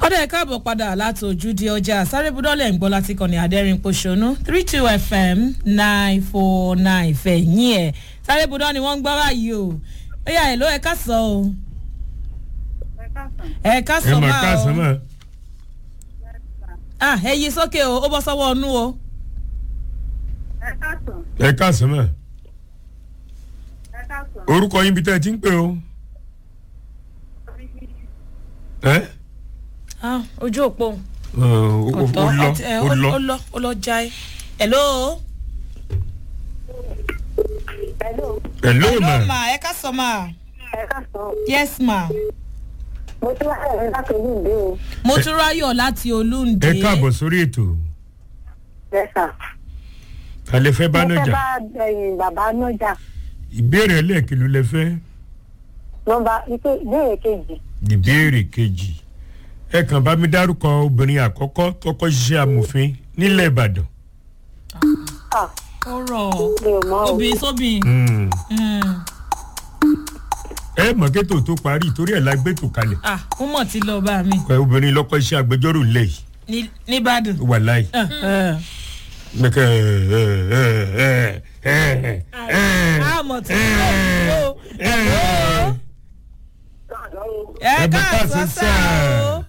ọdẹ ẹ káàbọ̀ padà láti ojúde ọjà sárébúdọ́lẹ̀ ń gbọ́ láti kànnì àdẹ́rìn pòṣónú three two fm nine four nine fẹ̀yìn ẹ̀ sárébúdọ́ ni wọ́n ń gbọ́ báyìí o ó yà ẹ̀ ló ẹ ká sọ o ẹ ká ẹ sọ mà máa káàsán o mà ah ẹ yí sókè o ó bọ́ sọ́wọ́ ọnú o ẹ káàsán mà orúkọ yín bí tẹ́ ẹ ti ń pè o. ẹ ah ojú òpó Ọ, ó ó ọ̀tọ̀ lọ àti- ẹ, ó ó lọ lọ ó lọ jáì hello ẹ ló hello mà ma ẹ ká sọ ma ẹ ká sọ yes ma mo ti wá ẹ̀rọ láti olúǹde o mo tún ráyọ̀ láti olúǹde ẹ káàbọ̀ sórí ètò lẹ́sà. alẹ́ fẹ́ bá mo náà fẹ́ jà bá ẹ̀yìn bàbá nájà ìbéèrè ẹlẹ́ẹ̀kìlú lẹ fẹ́ nọmba ipe ìbéèrè kejì ìbéèrè kejì ẹ kàn bá mi dárúkọ obìnrin àkọ́kọ́ tọkọ ṣiṣẹ́ amòfin nílẹ̀ ìbàdàn. ah ó rọ̀ mi ò mọ o obìnrin sóbìn Mm. Mm. ẹ mọ̀ kétò tó parí torí ẹ̀ la gbé tò kalẹ̀ ah ó mọ̀ tí lọ bá mi ẹ obìnrin lọ́kọ́ iṣẹ́ agbẹjọ́rò ńlẹ̀ yìí ní- nìbàdàn. ó wà láì. Eh, eh. mẹ́kẹ́ ẹ ẹ ẹ ẹ ẹ ẹ a mọ̀ tí lọ o ẹ Ẹ bá ká ká sọ sí sá sáà. o.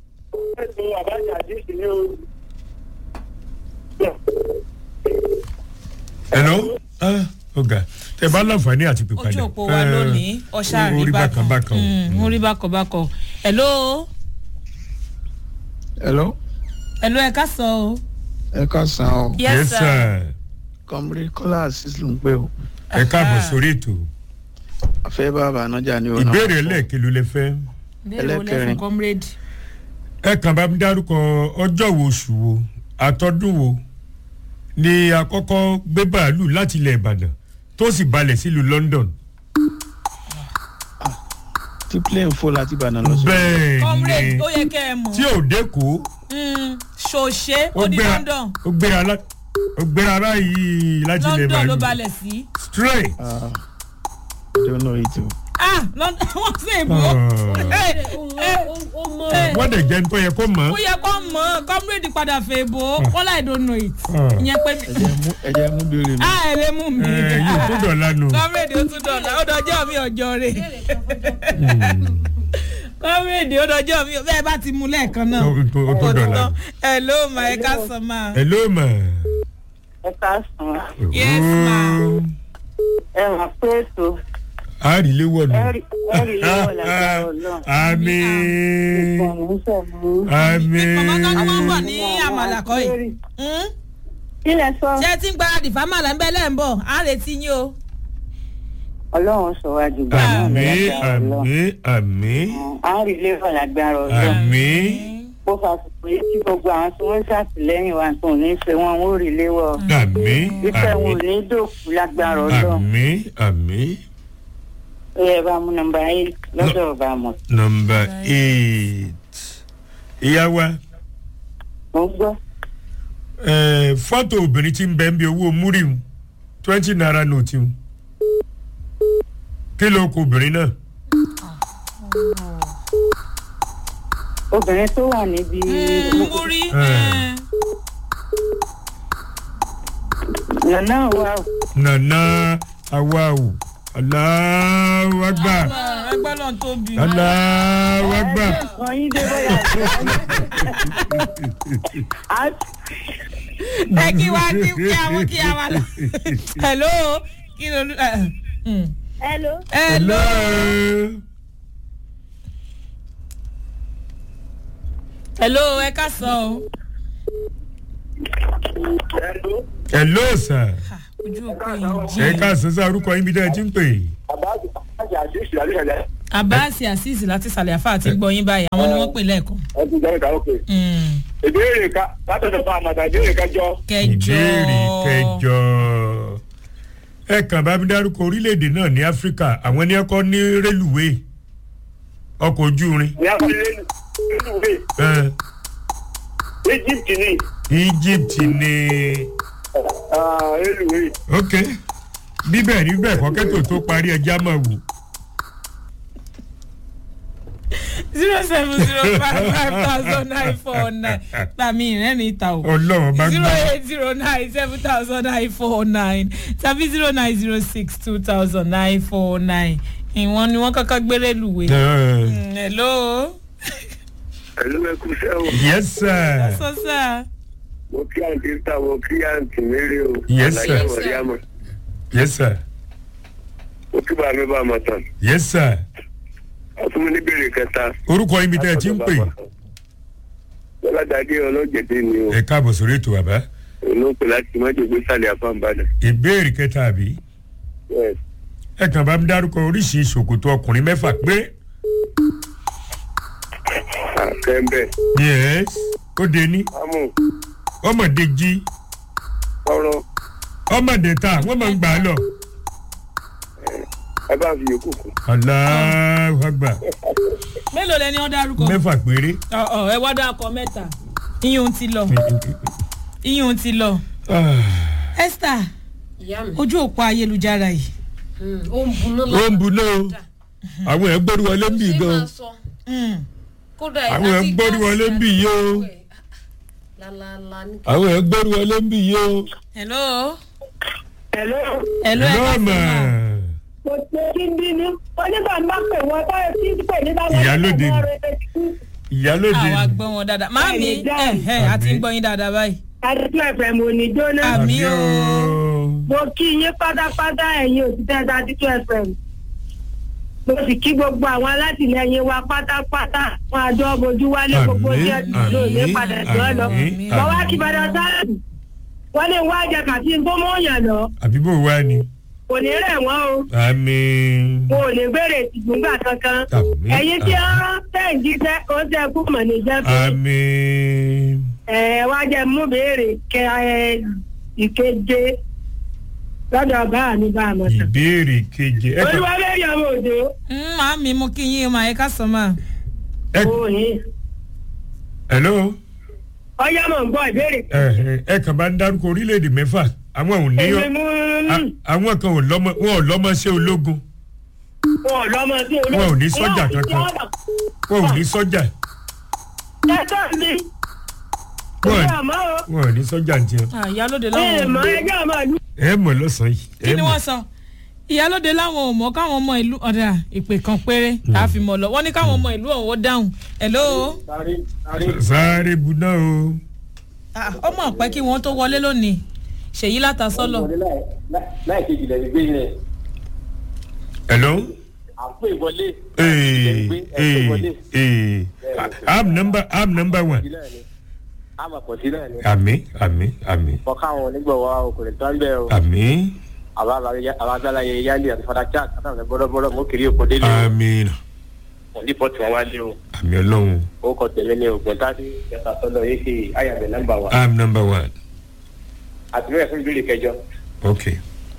hello ah ọ̀gá tẹ bá láǹfààní àti pípadà. ojú òpó wa lónìí ọ̀ṣà rí orí bákan bákan o. Mm, orí bákan bákan hello hello hello ẹ ká sọ o. ẹ ká san ọ yes sir. kọmírí kọlá asis ló ń pè ó ẹ káàbọ̀ sórí ètò afẹ́ bàbá nájà ní ọ̀nà ìbéèrè ẹlẹ́ẹ̀kìlú lẹ fẹ́. béèrè wo lẹ fún ẹlẹ́kẹrin. comrade. ẹ kàn bá mi dárúkọ ọjọ́ wo oṣù wo àtọ́dún wo ni àkọ́kọ́ gbé bàálù láti ilẹ̀ ìbàdàn tó sì balẹ̀ sílùú london. tí plane fò láti ìbàdàn lọ sí bẹ́ẹ̀ comrade ni ó yẹ kẹ́ ẹ mọ̀. tí ò dẹ́kọ̀ Mm, ṣòṣe ó ó ní gbéra london ó gbéra lá- ó gbéra báyìí láti ilẹ̀ london ló ìbàdàn balẹ̀ sí. straight. ah i don't know it o ah london wọ́n sì bò ó. Ah. wọ́n dẹ̀ jẹ́ nítorí yẹ kó mọ̀ ó yẹ kó mọ̀ ọ́ comrade padà fẹ́ bò ó wọ́n láì don't know it. Ah. ìyẹn pé ẹjẹ mú ẹjẹ mú béèrè mi ah ẹ lè mú mi. ẹ yóò tó dọ̀la nù. comrade ó tún dọ̀la ó dọjọ́ mi ọjọ́ rẹ̀. comrade ó dọjọ́ mi bẹ́ẹ̀ bá ti mú lẹ́ẹ̀kan náà. Ó tó- ó tó dọ̀la. ẹ ló ma ẹ ká sọ ma. ẹ ló mọ̀. ẹ ká sàn Yes, ma'am. ẹ mọ̀ pé ètò a rí ilé wọ̀lú. ẹ̀rì ẹ̀rì lọ́wọ́ lágbára ọlọ́run àmín ìfọ̀mù ń sọ̀mù. àmín. màmá kan ni wọ́n bọ̀ ní àmàlà kọ́ yìí. Hmm? kí lẹ sọ ṣé ẹ ti ń gbáradì fámàlà ń bẹ́ lẹ́ ń bọ̀ á retí yín o. ọlọ́run sọ wá jù gbà náà àmín lágbára ọlọ́run àmín àmín à ń rí lẹ́wọ̀ lágbára ọlọ́run àmín bó fàṣùpọ̀ yìí tí gbogbo àwọn tí wọ́n ń ṣàtìlẹ́yìn wa tó ní í ṣe wọn ó rí lẹ́wọ̀ àmín ìfẹ́ wọn ò àmín ní dòkú lágbára ọlọ́run àmín àmín. ó yẹ bá mú nọmba eight lọ́dọ̀ ọba mọ̀ nọmba eight ìyá wa mo ń gbọ́ eh, fọ́tò obìnrin tí ń bẹ́ ń bí owó múrìmù twenty naira note mu kí ló kó obìnrin náà obìnrin tó wà níbi múrí. Eh. lọ́nà wa ò nana awawu aláwàgbà ẹgbẹ́ náà tóbi. aláwàgbà. kan yín dé bóyá ẹ kí wá kí kí àwọn kí àwọn lọ. hello kí ló ẹ ẹ. hello. hello. hello ẹ ká sọ o. hello sir Ah, ojú òkú yìí ẹ jí. ká sọ sí orúkọ yín bí dáa ti ń pè é. abasi azeez láti sàlẹ̀ àfa àti gbọ́yìn báyìí àwọn ni wọ́n pè lẹ́ẹ̀kan. Mm, ìbéèrè ká látọ̀dọ̀ fún àmàtà ìbéèrè kájọ kẹjọ. ìbéèrè kẹjọ ẹ kàn bá mi dárúkọ orílẹ̀-èdè náà ní áfíríkà àwọn ní ẹkọ ní rélùwé ọkọ̀ ojú irin ní afẹ́lẹ́ nínú ìwé Eh, egypt ní egypt ní rélùwé ok bíbẹ̀ ní bẹ́ẹ̀ kọ́kẹ́tò tó parí ẹja máa wò zero seven zero five five thousand nine four nine tàmí ìrẹ́ni ìta o ọlọ́run bá zero gbà eight zero nine seven thousand nine four nine tàbí zero nine zero six two thousand nine four nine ìwọ̀n ni wọ́n kọ́kọ́ gbére lùwẹ̀. Mm, hello. pẹ̀lú ẹkú sẹ́wọ̀n yes sir sọ sá. mo kí àǹtí ta mo kí àǹtí mérè o Yes, sir. Àlàyé Mọ̀ríámọ̀. yes sir mo kí bàá mi bá a mọ̀ tán yes sir ọtún mi ní bèrè kẹta. orúkọ yín bí tẹ́ ẹ ti ń pè lọ́ládàdé ọlọ́jẹ̀dẹ̀ ni o ẹ káàbọ̀ sórí ètò bàbá olóòpẹ̀ láti mọ́jọ gbé sálẹ̀ àfọ̀nbàdàn. ìbéèrè kẹta àbí Yes. ẹ kàn bá mi dárúkọ oríṣi ṣòkòtò ọkùnrin mẹ́fà pé àkẹ́ńbẹ̀ yes ó de ní amú ọmọdé jí ọ̀rọ̀ ọmọdé ta wọ́n máa ń gbà á lọ. ẹ bá fi yòókù kù. aláwọ̀ àgbà mélòó lẹni wọn dárúkọ. mẹ́fà péré. ọ ọ ẹ wá dákọ mẹ́ta iyùn ti lọ iyùn ti lọ. Ah, esther ìyá mi ojú òpó ayélujára yìí Mm, ó ń buná ó ń buná o àwọn ẹ̀ gbórí wọlé ń bì ṣé gan máa sọ Mm. kódà Àwọn ẹ̀ ń gbórí wọlé ń bì yìí o. lálálá ní àwọn ẹ̀ gbórí wọlé ń bì yìí o. hello. Hello. hello ẹ ká lọ́ọ̀mà sí ma. mo ṣe kí n bínú onígbà máa pè wọ́n táyọ̀ tí ń pè ní báwọn Ìyálóde ni. ìyálóde àwa ni. gbọ́ wọn dáadáa máàmí Bẹ́ẹ̀ni, dáàmì. ẹ ẹ a ti ń gbọ́ yín dáadáa báyìí. adúgbò ẹ̀fẹ̀ mo ní jóná. Àmì o. mo kí yín pátápátá ẹ̀yin òṣìṣẹ́ adúgbò ẹ̀fẹ̀ mo sì kí gbogbo àwọn alátìlẹyìn wa pátápátá wọn àjọ bojú wálé gbogbo Àmín, jẹ́ ìlú ní àmín, padà jọ lọ. àmín, mo wá àmín. kí padà sáà wọ́n lè wá jẹ kàtí tó mọ́ yàn lọ àbí bò wá ni. kò ní rẹ̀ wọ́n o àmì. mo ò lè béèrè ìgbóngbà kankan Àmín, ẹ̀yin tí àmín. wọ́n tẹ̀ ń jíṣẹ́ ó tẹ̀ kú mọ̀ ní jẹ́ pé àmì. ẹ wá jẹ mú béèrè kẹ ẹ ìkeje lọ́dọ̀ bá mi bá a mọ̀ tán. ìbéèrè keje. ẹ kàn- olúwa bẹ́ẹ̀ yọ ọmọ òjò Mm, màámi mo kí yín mà ẹ ká sọ mà. ẹ òyìn hello. ọyá mọ̀ ń gbọ́ ìbéèrè. ẹ ẹ- ẹ kàn bá ń dárúkọ orílẹ̀-èdè mẹ́fà àwọn ò ní èmi mú a- àwọn kan ò lọ́mọ wọn ò lọ́mọ sí ológun wọn ò lọ́mọ sí olóòtú. Wọn ò ní sọ́jà kankan. wọn ò ní sọ́jà ẹ̀tọ́ mi wọn ìwé ò- àmọ́ o wọn ò ní sọ́jà ní tiẹ̀. Ah, ìyálóde ẹ láwọn ò mọ mọ̀. ẹjọ́ ọmọ ìlú. ẹ mọ̀ lọ́sàn-án yìí. kí ẹ ni mọ̀. wọ́n sọ ìyálóde láwọn ò mọ̀ káwọn ọmọ ìlú ọ̀dà ìpè kan péré tá a fi mọ̀ lọ wọ́n ní káwọn ọmọ ìlú ọ̀hún ó dáhùn hello. sáré buná o. Ah, ọmọ ọ̀pẹ kí wọ́n tó wọlé lónìí ṣèyí látàsọ́lọ̀ láì kejì lẹ́yìn gbé yẹn hello. àpò ìwọlé ee ee ee am number am number one. àmà pọ̀ sí náà ni àmì àmì àmì ọkọ àwọn onígbọ̀wọ́ ọkùnrin tó ń bẹ̀ o àmì àwọn agbára yẹn yálé àti fada chat àtàwọn bọ́dọ̀bọ́dọ̀ mú kiri òkò délé o àmì wọ́n ní pọ́ọ̀tù wọn wálé o àmì ọlọ́run ó kọ tẹ̀lé ní ògùn tádé yàtọ̀ sọ́dọ̀ yìí ṣe àyàbẹ̀ nọ́mbà wa am number one àtìlẹ́yìn fún ìbéèrè kẹjọ okay.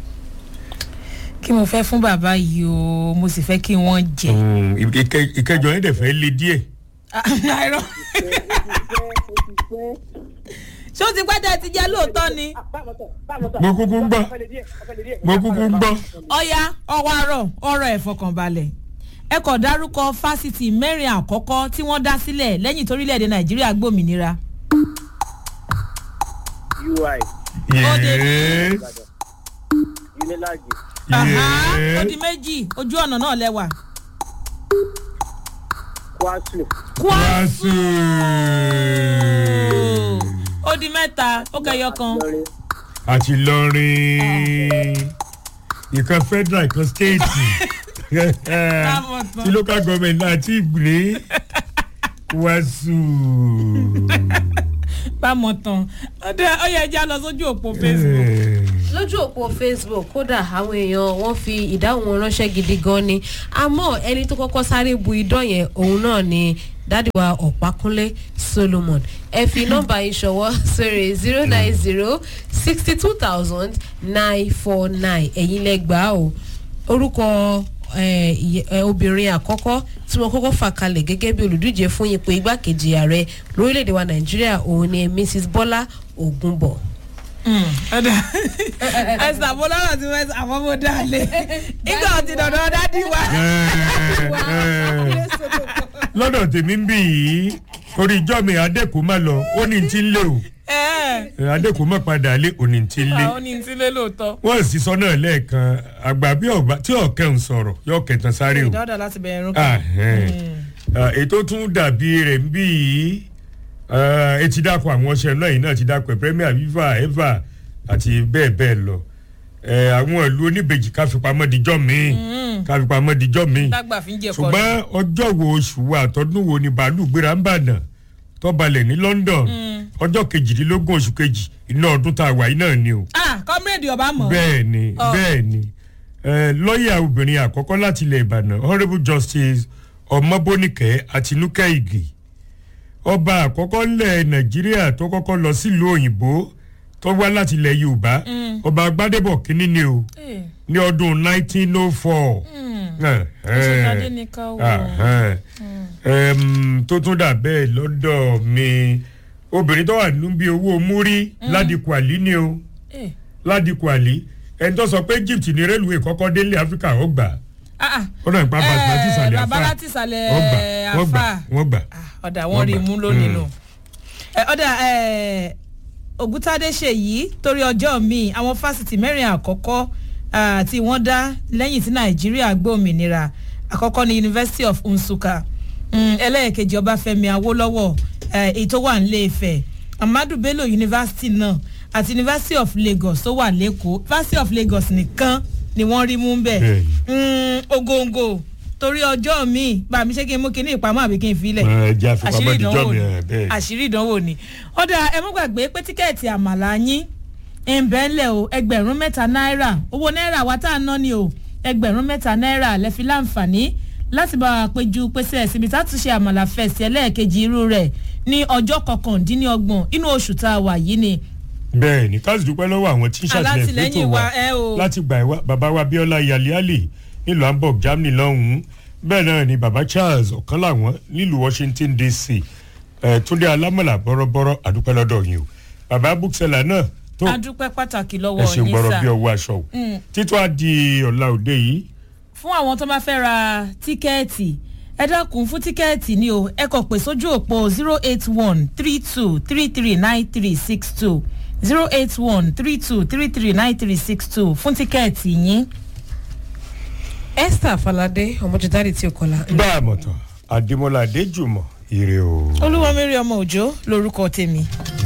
kí mo fẹ́ fún bàbá yìí o mo sì fẹ́ kí wọ́n jẹ. Mm, ìkẹ- ìkẹjọ yẹn dẹ̀ fẹ́ le díẹ̀. àìrọ ṣé ó ti pẹ́ tẹ́ ẹ ti jẹ́ lóòótọ́ ni. mo kúkú ń gbọ́ mo kúkú ń gbọ́. ọ̀ya ọwọ́ àárọ̀ ọ̀rọ̀ ẹ̀ fọkànbalẹ̀ ẹ kò dárúkọ fásitì mẹ́rin àkọ́kọ́ tí wọ́n dá sílẹ̀ lẹ́yìn torílẹ̀-èdè nàìjíríà gbòmìnira. ui yes unilag Àhá, ó di yes méjì ojú ọ̀nà náà lẹ́wà. kwasu wàásù. ó di mẹ́ta ó kẹyọ kan. lọrin àti lọrin ìkan federal ìkan state Lámọ̀tán. tí local government náà ti gbé wàásù. bámọ̀ tán ọdẹ ọyẹ ẹja lọ sójú òpó facebook. lójú òpó facebook kódà àwọn èèyàn wọn fi ìdáhùn wọn ránṣẹ́ gidi gan ni àmọ́ ẹni tó kọ́kọ́ sáré bu idán yẹn òun náà ni dádìwà ọ̀pákúnlé solomon ẹ fi nọ́mbà yìí ṣọwọ́ sórí zero nine zero sixty two thousand nine four nine ẹ̀yin lẹ́gbàá o orúkọ eh, ìyẹ- eh, obìnrin àkọ́kọ́ tí wọ́n kọ́kọ́ fà kalẹ̀ gẹ́gẹ́ bí olùdíje fún ipò igbákejì ààrẹ lórílẹ̀‐èdè wa nàìjíríà òun ni mrs bọ́lá ògúnbọ̀. ọdẹ ẹsẹ àbọlọrọ tí wọn àwọn ọmọ dalẹ nígbà tí dandan dádì wa. lọ́dọ̀ tèmi ń bì yìí torí ìjọ mi adẹ́kùn má lọ ó ní ti ń lé o ẹ adẹ́kùn má padà lé òní ti ń lé àwọn ní ti lé lóòótọ́. wọ́n sì sọ náà lẹ́ẹ̀kan àgbà bí ọba tí ọ̀kẹ́ ń sọ̀rọ̀ yọ kẹtàn sáré o ìdáwọ́dà láti bẹ̀rẹ̀ irun Ah, kan. eh. Ah, ètò tún dàbí rẹ̀ ń bí yìí ah, ẹ ti dákọ̀ àwọn ọṣẹ náà yìí náà ti dákọ̀ premier viva eva àti bẹ́ẹ̀ bẹ́ẹ̀ lọ Eh, àwọn ìlú oníbejì káfipamọ́ dijọ́ míì káfipamọ́ dijọ́ míì dágbà fi ń jẹ kọ́ ṣùgbọ́n ọjọ́ wo oṣù wo àtọ́dún wo ni bàálù gbéra ń bàdàn tó balẹ̀ ní london ọjọ́ kejìdínlógún oṣù kejì iná ọdún tá a wà yìí náà ni o ah comrade ọba mọ̀. bẹ́ẹ̀ ni Ọ. bẹ́ẹ̀ ni Eh, lọ́ọ̀yà obìnrin àkọ́kọ́ láti ilẹ̀ ìbàdàn honourable justice ọmọbóníkẹ́ àtinúkẹ́ ìgè ọba àkọ́kọ́ ńlẹ̀ nàìjíríà tó kọ́kọ́ lọ sílùú òyìnbó tó wá láti ilẹ̀ yorùbá ọba agbádébọ̀ kínní ni o Eh, ní ọdún 1904. Eh, Ṣèkádé eh, ní ká wò. ahẹ́n. Em, tó tún dà bẹ́ẹ̀ lọ́dọ̀ mi obìnrin tó wà nínú bí owó múrí ládìkù àlí ni o eh, ládìkù àlí ẹni tó sọ pé egypt ní rélùwé kọ́kọ́ délé áfíríkà ó gbà ah ah ó náà ń pa bàtà láti ìsàlẹ̀ bàbá àfà láti ìsàlẹ̀ wọ́n gbà wọ́n gbà àfà. wọ́n gbà. Ah, ọ̀dà Wọ́n wọn rí i gbà. mú lónìí Mm. nù. Ẹ, ọ̀dà ẹ, ògúntadé ṣe yìí torí ọjọ́ míì àwọn fásitì mẹ́rin àkọ́kọ́ ah, tí wọ́n dá lẹ́yìn tí nàìjíríà gbòmìnira àkọ́kọ́ ní university of nsukka Mm, ẹlẹ́ẹ̀kejì ọbáfẹ́mi awólọ́wọ̀ eh, èyí tó wà nílé ifẹ̀ amadu bello university náà àti university of lagos tó wà lẹ́kọ̀ọ́ university of lagos nìkan ni wọ́n rí mú bẹ́ẹ̀ Bẹ́ẹ̀ni. Mm, ogongo torí ọjọ́ míì bá mi ṣé kí n mú kinní ìpamọ́ àbí kí n filẹ̀ ẹ jẹ́ àfipamọ́ àṣírí dijọ́ ìdánwò mi ni ẹ̀ bẹ́ẹ̀. àṣírí ìdánwò ni ọ̀dà ẹ mú gbàgbé pé tíkẹ́ẹ̀tì àmàlà yín ìbẹ́lẹ̀ o ẹgbẹ̀rún mẹ́ta náírà owó náírà wa tá a ná ni o ẹgbẹ̀rún mẹ́ta náírà lẹ́fi láǹfààní láti bá wa péjú pèsè ẹ̀sìnbi tá a tún ṣe àmàlà fẹ̀sì ẹlẹ́ẹ̀kejì irú rẹ̀ ní ọjọ́ kọkàndínlọ́gbọ̀n inú oṣù tá a wà yìí ni bẹ́ẹ̀ ni káàsì dúpẹ́ lọ́wọ́ àwọn tí ń ṣàtìlẹ́yìn Alátìlẹ́yìn fẹ́tò wa wa, ẹ o. láti gbà wá bàbá wa bíọ́lá yaliali nílùú hamburg germany lọ́hùn-ún bẹ́ẹ̀ náà ni bàbá charles ọ̀kan làwọn nílùú washington dc ẹ̀ túndé alámọ̀là bọ́rọ́bọ́rọ́ àdúpẹ́ lọ́dọ̀ yìí o bàbá bookseller náà tó adúpẹ́ pàtàkì ẹ lọ́wọ́ ṣe yín gbọ́rọ̀ sà bí ọwọ́ aṣọ o títún á di ọ̀la òde yìí fún àwọn tó bá fẹ́ ra tíkẹ́ẹ̀tì ẹ dákun fún tíkẹ́ẹ̀tì ni o ẹ kàn pè sójú òpó zero eight one three two three three nine three six two zero eight one three two three three nine three six two fún tíkẹ́ẹ̀tì yín. esther falade ọmọjúdáre tí o kọlá. bá a mọ̀ tán adémọlá adéjùmọ̀ ire o. olúwọmírí ọmọ òjò lorúkọ tèmi.